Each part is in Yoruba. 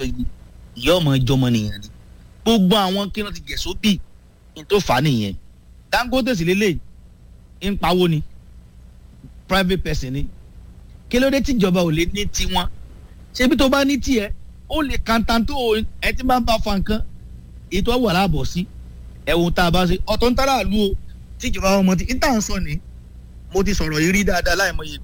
pẹ́gi ìyá ọmọ ìjọmọ nìyẹn ni gbogbo àwọn kí wọ́n ti gẹ̀ sóbì ní tó fà á nìyẹn dangote sì lélẹ̀ ń pawó ni private person ni kí ló dé tíjọba ò lè ní tiwọn ṣebí tó bá ní tiẹ̀ ó lè kàńtàntó ẹ ti máa ń bá fa nǹkan ètò ọwọ́ aláàbọ̀ sí ẹ̀wọ̀n tá a bá ṣe ọ̀tọ̀ ń tára lu o tíjọba ọmọ tí níta ń sọ ni mo ti sọ̀rọ̀ yìí rí dáadáa láìmọye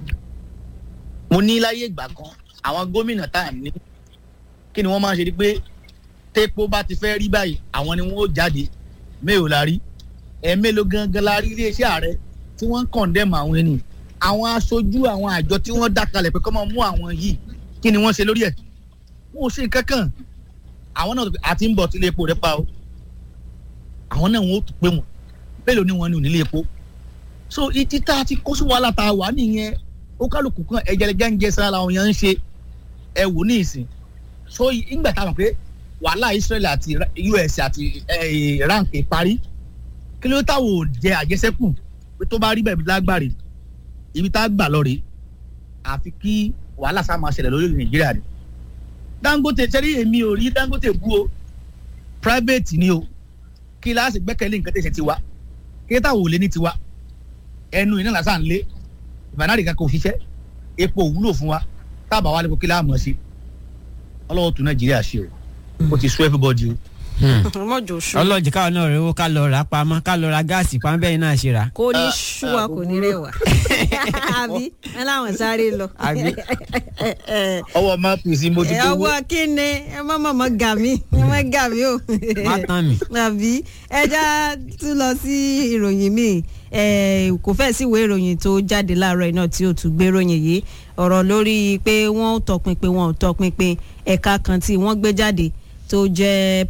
mo ní láyé ìgbà kan àwọn gómìnà tá à ní kí ni wọ́n máa ń ṣe ni pé tépo bá ti fẹ́ rí báyìí àwọn ni wọ́n ó jáde mélòó la rí ẹ̀ẹ́mélòó gangan la rí iléeṣẹ́ ààrẹ tí wọ́n ń kọ̀ndẹ́mù àwọn ẹni àwọn aṣojú àwọn àjọ tí wọ́n dá kalẹ̀ pé kọ́ máa mú àwọn yìí kí ni wọ́n ṣe lórí ẹ̀ wọn ò ṣe nǹkan kan àwọn náà àti ń bọ̀ tí ilé epo rẹ̀ pa o àwọn náà wọn ò tún pé wọn mélòó ni wọn ní onílé epo so ìtí tá a ti kó sí wàhálà tá a wà nìyẹn ó kálukú kan ẹ̀jẹ̀lẹ̀jẹ̀ ń jẹ sára làwọn yẹn ń ṣe ẹ wò ní ìsìn so ìgbà tá a mọ̀ pé wàhálà Israel àti US àti Iran kì í parí kí ló táwọn ò jẹ àjẹsẹ́kù pé tó bá rí bẹ́ẹ̀ lágbàre ibi tá a gbà lọ rèé àfi kí wàhálà sá máa ṣẹlẹ̀ lórí Nàìjíríà ni Dangote sẹ́rí èmi ò rí Dangote bú o private ni o kí láàsì gbẹ́kẹ̀lé nǹkan tẹ̀sẹ̀ tiwa kí táwọn ò lé ní tiwa ẹnu iná làásà ń lé ìbànárì kan kò ṣiṣẹ́ epo wúlò fún wa tábà wà lẹ́kọ̀ọ́ kí láàmú ọ sí ọlọ́wọ́ tún Nàìjíríà ṣe o ó ti sú everybody o mọ̀jọ̀ ṣú. ọlọ́jì káwọn náà rẹ̀ owó ká lọ rà pamọ́ ká lọ ra gáàsì pamọ́ bẹ́ẹ̀ náà ṣe rà. kò ní ṣú wa kò ní rẹwà àbí ẹ láwọn sáré lọ. Àbí? ọwọ́ máa pè sí mo ti ẹ tó wó ọwọ́ kíni ẹ má mọ̀ mọ́ gà mí ẹ má gà mí o. má tán mi. àbí ẹja tún lọ sí ìròyìn míì ẹ kò fẹ́ sí ìwé ìròyìn tó jáde láàárọ̀ iná tí ó tún gbé ròyìn yìí ọ̀rọ̀ lórí pé wọ́n ò tọpinpin wọn ò tọpinpin ẹ̀ka kan tí wọ́n gbé jáde tó jẹ́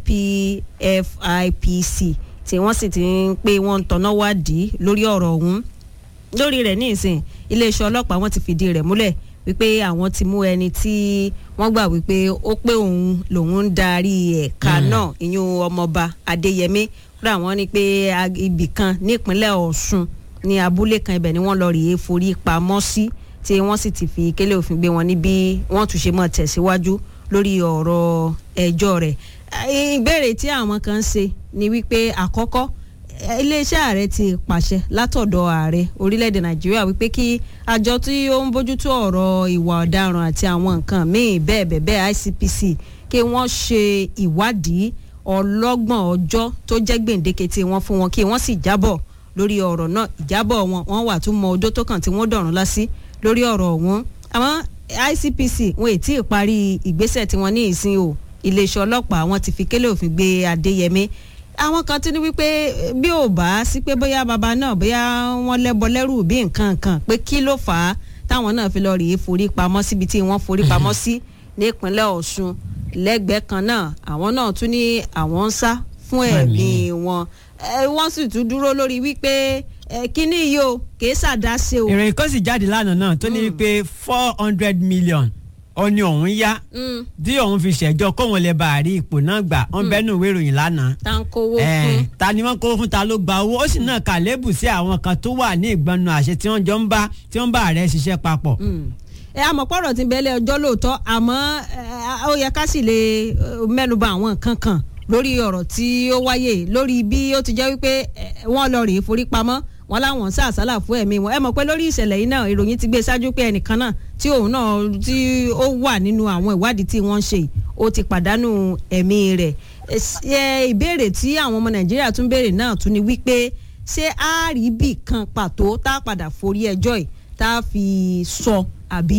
PFIPC tí wọ́n sì ti ń pé wọ́n ń tọ́nà wádìí lórí ọ̀rọ̀ ọ̀hún lórí rẹ̀ ní ìsìn iléeṣẹ́ ọlọ́pàá wọ́n ti fìdí rẹ̀ múlẹ̀ wípé àwọn ti mú ẹni tí wọ́n gbà wípé ó pé òun lòun ń darí ẹ̀ka náà ìyún ọmọọba Adéyẹmí kúrò àwọn ní pé ibì kan nípínlẹ̀ Ọ̀ṣun ní abúlé kan ibẹ̀ ni wọ́n lọ rèé forí pamọ́ sí tí wọ́n sì ti fi kélé òfin gbé wọn níbi wọ́n tún ṣe mọ́ tẹ̀síwájú lórí ọ̀rọ̀ ẹjọ́ rẹ̀ ìbéèrè tí àwọn kan ń ṣe ni wípé àkọ́kọ́ iléeṣẹ́ ààrẹ ti pàṣẹ látọ̀dọ̀ ààrẹ orílẹ̀-èdè nàìjíríà wípé kí àjọ tí ó ń bójútó ọ̀rọ̀ ìwà ọ̀daràn àti àwọn nǹkan míì bẹ́ẹ̀ bẹ́ẹ̀ bẹ́ẹ̀ ICPC kí wọ́n ṣe ìwádìí ọlọ́gbọ̀n ọjọ́ tó jẹ́ gbèǹdéke tí wọ́n fún wọn kí wọ́n sì jábọ̀ lórí ọ̀rọ̀ náà ìjábọ̀ wọn wọ́n wà tún mọ odó tó kàn tí wọ́n dọ̀rùn lásì lórí ọ̀rọ̀ ọ̀hún àmọ́ ICPC wọn ì tí ì parí ìgbésẹ̀ tí wọ́n ní ìsìn o iléeṣẹ́ ọlọ́pàá wọn ti fi kélé òfin gbé Adéyẹmí àwọn kan tún ní wípé bí ò bá sí pé bóyá bàbá náà bóyá wọ́n lẹ́bọ lẹ́rù bí nǹkan kan pé kí ló fà á táwọn náà fi lọ rèé forí pamọ́ síbi tí wọ́n forí pamọ́ sí nípínlẹ̀ Ọ̀ṣun lẹ́gbẹ̀ẹ́ kan náà àwọn náà tún ní àwọn ń sá fún ẹ̀mí wọn wọ́n sì tún dúró lórí wípé kíní yìí o kì í ṣàdáṣe o. ìròyìn kan sì jáde lánàá náà tó ní wípé four hundred million ó ní òun yá tí òun fi ṣẹjọ́ kóun lè bá àrí ipò náà gbà wọn bẹnu ìwé ìròyìn lánàá. ta ń kówó fún. ta ni wọ́n kówó fún ta ló gba owó ó sì náà kàlébù sí àwọn kan tó wà ní ìgbọnnu àṣẹ tí wọ́n jọ ń bá tí wọ́n bá ààrẹ ṣiṣẹ́ papọ̀. ẹ àmọ́ pọ̀rọ̀ ti bẹ́lẹ̀ ọjọ́ lóòótọ́ àmọ́ ó yẹ ká sì lè mẹ́nuba àwọn nǹkan kan lórí ọ̀rọ̀ tí ó wáyé lórí bí ó ti jẹ́ wípé wọ́n lọ rèé forí pamọ́ wọn láwọn sá àsálà fún ẹ̀mí wọn ẹ mọ̀ pé lórí ìṣẹ̀lẹ̀ yìí náà ìròyìn ti gbé ṣáájú pé ẹnìkan náà tí òun náà tí ó wà nínú àwọn ìwádìí tí wọ́n ń ṣe ó ti pàdánù ẹ̀mí rẹ̀ ìbéèrè tí àwọn ọmọ nàìjíríà tún béèrè náà tún ni wípé ṣé àárìbì kan pàtó tá a padà forí ẹjọ́ yìí tá a fi sọ àbí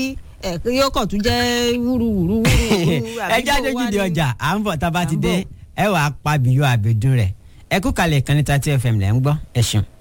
yóò kàn tún jẹ́ wúruwúru wúruwúru ẹ jáde ojúde ọjà à ń bọ̀ tá a bá ti dé ẹ wàá pa bìyọ àbẹ̀dùn rẹ̀ ẹ kú kalẹ̀ kan ní thirty fm lẹ́ ń gbọ́ ẹ ṣeun.